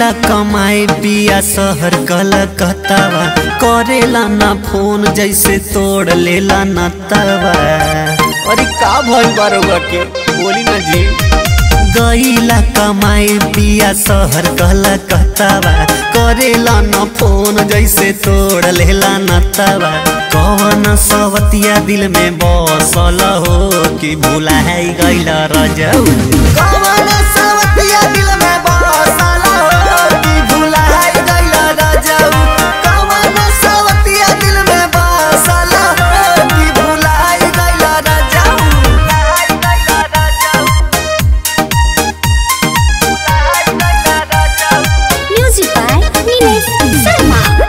गईला कमाए पिया शहर कलकत्तावा करेला ना फोन जैसे तोड़ लेला नतवा अरे का भइल बारोगा के बोली ना जी गईला कमाए पिया शहर कलकत्तावा करेला ना फोन जैसे तोड़ लेला नतवा कौन सवतिया दिल में बसल हो कि भूला है गईला रजऊ कौन सवतिया दिल में बसल हो कि भूला है गईला रजऊ कौन सवतिया दिल में बसल हो कि भूला है गईला रजऊ Music by Nilesh Sharma.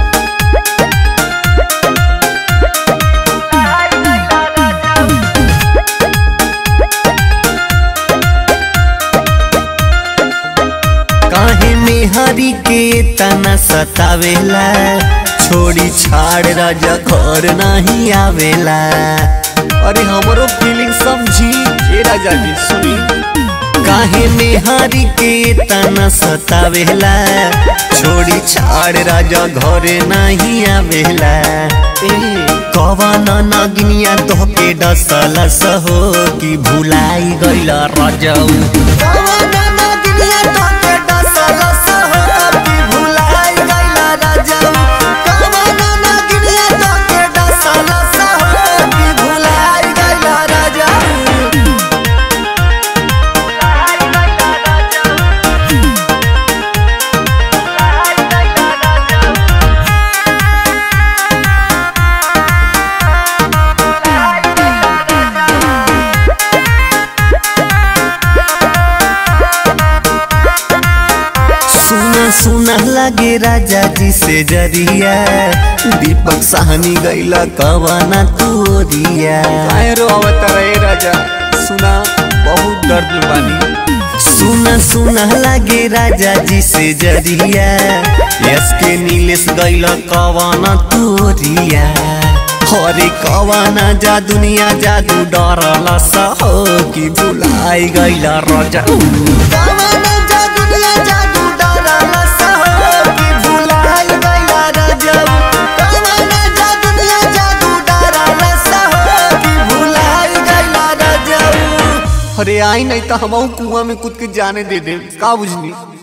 काहे में हरी के तना सतावेला छोड़ी छाड़ राजा घर नहीं आवेला अरे हमरो फीलिंग समझी ए राजा जी सुनी काहे में हरी के तना सतावेला छोड़ी छाड़ राजा घर नहीं आवेला ए कवन नगिनिया तोहके डसल सहो कि भुलाई गइल रजऊ कवन नगिनिया तोहके डसल सहो कि भुलाई गइल रजऊ कवन नगिनिया तोहके डसल सहो कि भुलाई गइल रजऊ सुना सुना लगे राजा जी से जरिया दीपक साहनी गैला कवाना तोरिया काहे रो अवतार ए राजा सुना बहुत दर्द में बानी सुना सुना लगे राजा जी से जरिया यस के नीलेश गैला कवाना तोरिया हरे कवाना जा दुनिया जादू डरला सहो कि भुलाई गैला राजा कवाना जा दुनिया जादू डरला सहो कि भुलाई गैला राजा कवाना जा दुनिया जादू डरला सहो कि भुलाई गैला राजा अरे आई नहीं तो हम कुआं में कूद के जाने दे दे का बुझनी